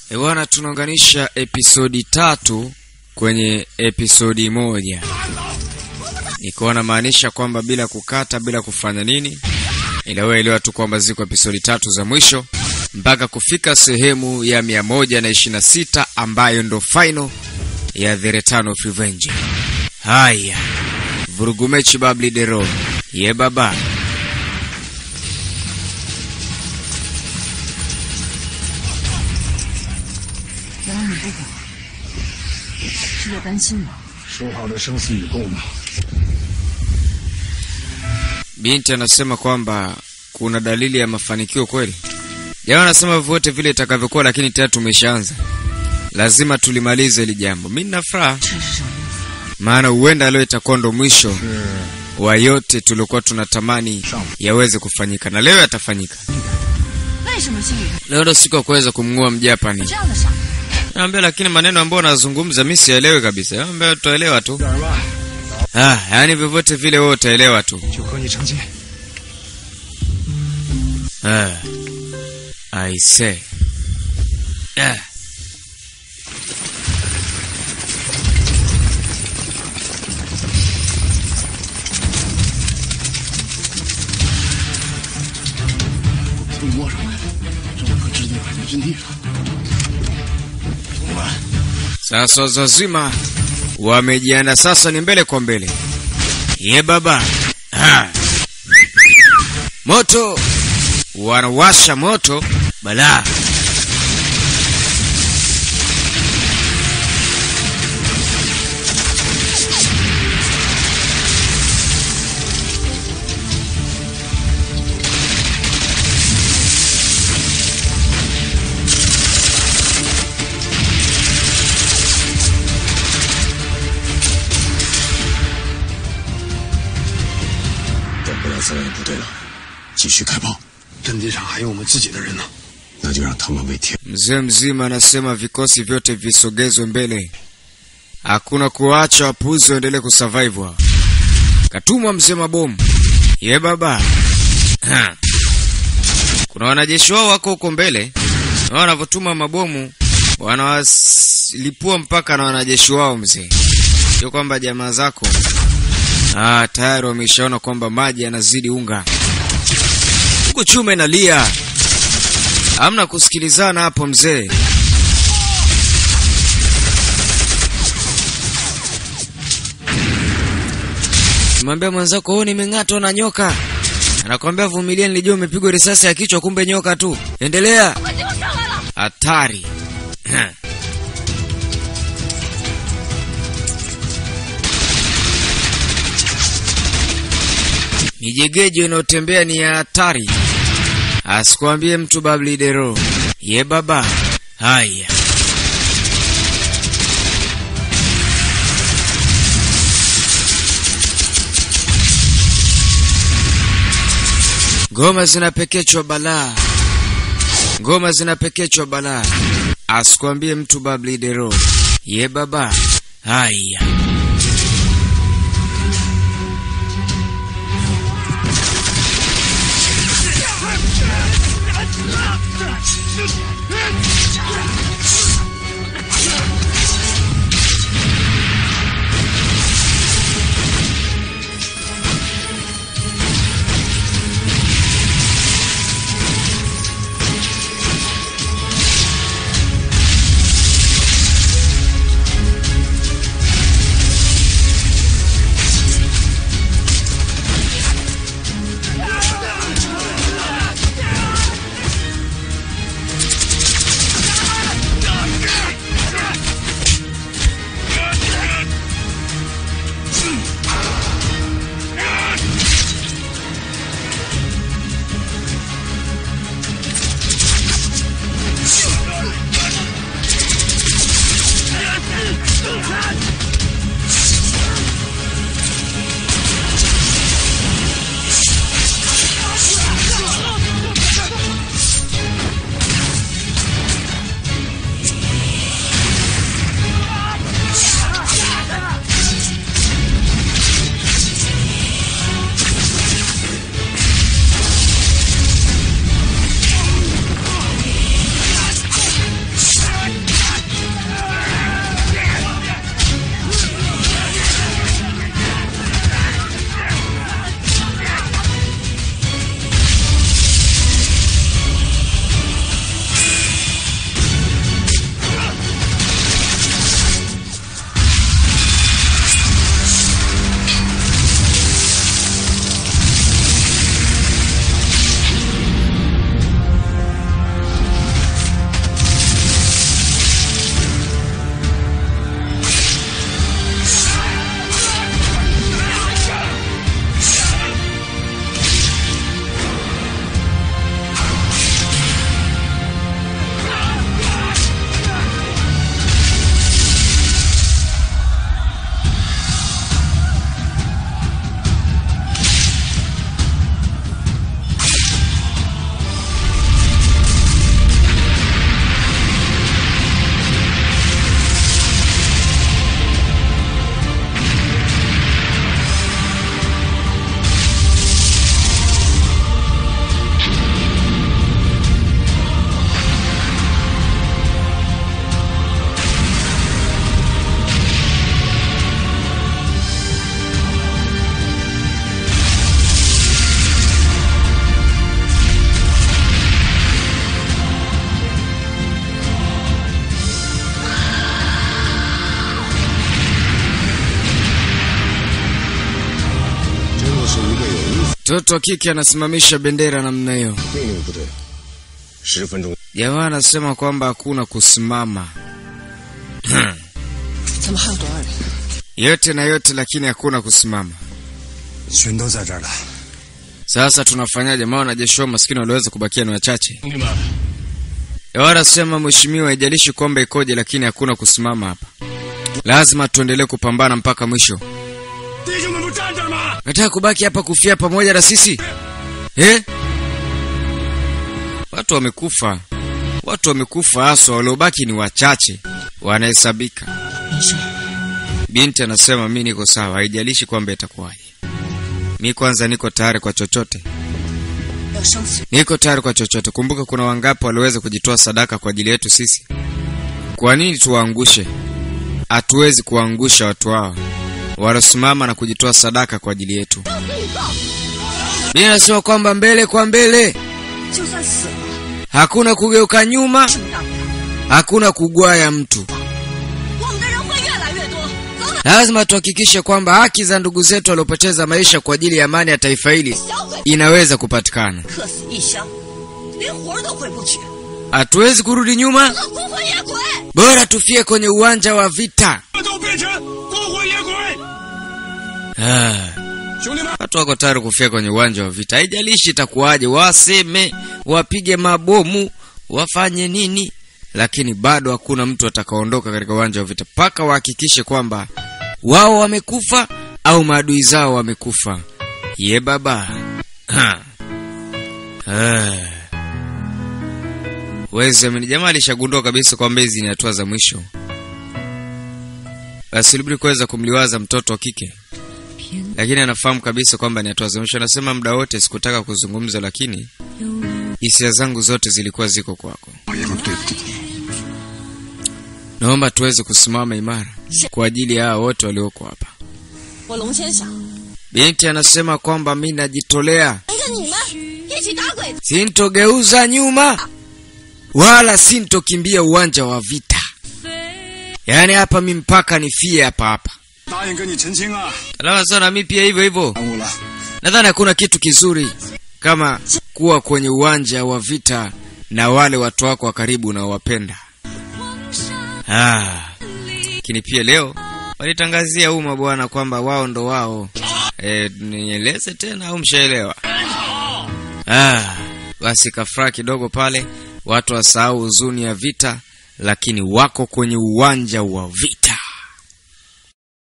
Ewana, tunaunganisha episodi tatu kwenye episodi moja, nikiwa namaanisha kwamba bila kukata, bila kufanya nini, ila wewe elewa tu kwamba ziko episodi tatu za mwisho mpaka kufika sehemu ya mia moja na ishirini na sita ambayo ndo final ya The Return of Revenge. Haya, vurugu mechi babli dero ye baba 原来你不管，是在担心吗？ 说好的生死与共呢？ Binti anasema kwamba kuna dalili ya mafanikio kweli. Jamaa anasema vyote vile itakavyokuwa, lakini tayari tumeshaanza, lazima tulimalize hili jambo. Mi nina furaha, 这是什么意思？ maana huenda leo itakuwa ndo mwisho 是 wa yote tuliokuwa tunatamani yaweze kufanyika, na leo yatafanyika. 为什么心里 Leo ndo siku ya kuweza kumng'oa Mjapani. 这样的傻？ Naambia, lakini maneno ambayo nazungumza mi sielewi kabisa. Naambia tutaelewa tu. 点儿吧， Ah, yani vyovyote vile wewe utaelewa tu. 就和你成亲。 Ah. I say. Ah. 你摸上来，这我可直接摆在阵地上。同伴， Sasa wazima wamejianda, sasa ni mbele kwa mbele. Ye baba ah. Moto wanawasha moto balaa. .等不了自卫部队了，继续开炮。阵地上还有我们自己的人呢，那就让他们为天。 Mzee mzima anasema vikosi vyote visogezwe mbele, hakuna kuacha wapuzi waendelee kusurvive. hao. Katumwa mzee mabomu. Ye baba Ha. kuna wanajeshi wao wako huko mbele, na wanavyotuma mabomu wanawalipua mpaka na wanajeshi wao. Mzee, sio kwamba jamaa zako ah, tayari wameshaona kwamba maji yanazidi unga huku, chuma inalia Hamna kusikilizana hapo mzee. Mwambia mwenzako wewe nimeng'atwa na nyoka. Anakwambia vumilia, nilijua umepigwa risasi ya kichwa, kumbe nyoka tu. Endelea. Hatari. Mijegejo inayotembea ni ya hatari. Asikwambie mtu bablidero. Ye baba. Haya. Ngoma zinapekechwa balaa. Ngoma zinapekechwa balaa. Asikwambie mtu bablidero. Ye baba. Haya. Mtoto wa kike anasimamisha bendera namna hiyo. 命令部队，十分钟。 Jamaa anasema kwamba hakuna kusimama 怎么还有多少人？ yote na yote, lakini hakuna kusimama. 全都在这儿了。 Sasa tunafanyaje? Maana wanajeshi wao maskini waliweza kubakia ni wachache. 兄弟们， Wanasema mheshimiwa, haijalishi kwamba ikoje, lakini hakuna kusimama hapa. Lazima tuendelee kupambana mpaka mwisho. 弟兄们不站这儿吗？ Nataka kubaki hapa kufia pamoja na sisi eh? Watu wamekufa, watu wamekufa, haswa waliobaki ni wachache, wanahesabika. 没事， Binti anasema mi niko sawa, haijalishi kwamba itakuwaje. Mi kwanza niko tayari kwa chochote, 要生死。 niko tayari kwa chochote. Kumbuka kuna wangapi waliweza kujitoa sadaka kwa ajili yetu sisi. Kwa nini tuwaangushe? Hatuwezi kuwaangusha watu hao walosimama na kujitoa sadaka kwa ajili yetu. Mi nasema kwamba mbele kwa mbele, 就算死了， hakuna kugeuka nyuma, 正当的， hakuna kugwaya mtu. 我们的人会越来越多。走了， Lazima tuhakikishe kwamba haki za ndugu zetu waliopoteza maisha kwa ajili ya amani ya taifa hili 小鬼 inaweza kupatikana. 客死异乡，连魂儿都回不去， Hatuwezi kurudi nyuma, 老孤魂野鬼。 bora tufie kwenye uwanja wa vita. 都变成孤魂野鬼！ Ah, 兄弟们， watu wako tayari kufia kwenye uwanja wa vita, haijalishi itakuwaje, waseme, wapige mabomu, wafanye nini, lakini bado hakuna mtu atakaondoka katika uwanja wa vita mpaka wahakikishe kwamba wao wamekufa au maadui zao wamekufa. Ye baba Ha. Ah. Wezi amini, jamaa alishagundua kabisa kwamba hizi ni hatua za mwisho. Basi ilibidi kuweza kumliwaza mtoto wa kike, lakini anafahamu kabisa kwamba ni hatua za mwisho. Anasema muda wote sikutaka kuzungumza, lakini hisia zangu zote zilikuwa ziko kwako. 老爷们，对不起你。 Naomba tuweze kusimama imara kwa ajili ya hao wote walioko hapa. 我龙先生 Binti anasema kwamba mi najitolea, 跟着你们一起打鬼子。 sintogeuza nyuma wala sintokimbia uwanja wa vita. Yaani hapa mi mpaka nifie hapa hapa. 答应跟你澄清啊！ Alama sana mi pia hivyo hivyo. 耽误了， Nadhani hakuna kitu kizuri kama kuwa kwenye uwanja wa vita na wale watu wako wa karibu unaowapenda. Ah, lakini pia leo walitangazia umma bwana kwamba wao ndo wao. E, nieleze tena au mshaelewa? Ah, basi kafuraha kidogo pale, watu wasahau huzuni ya vita, lakini wako kwenye uwanja wa vita.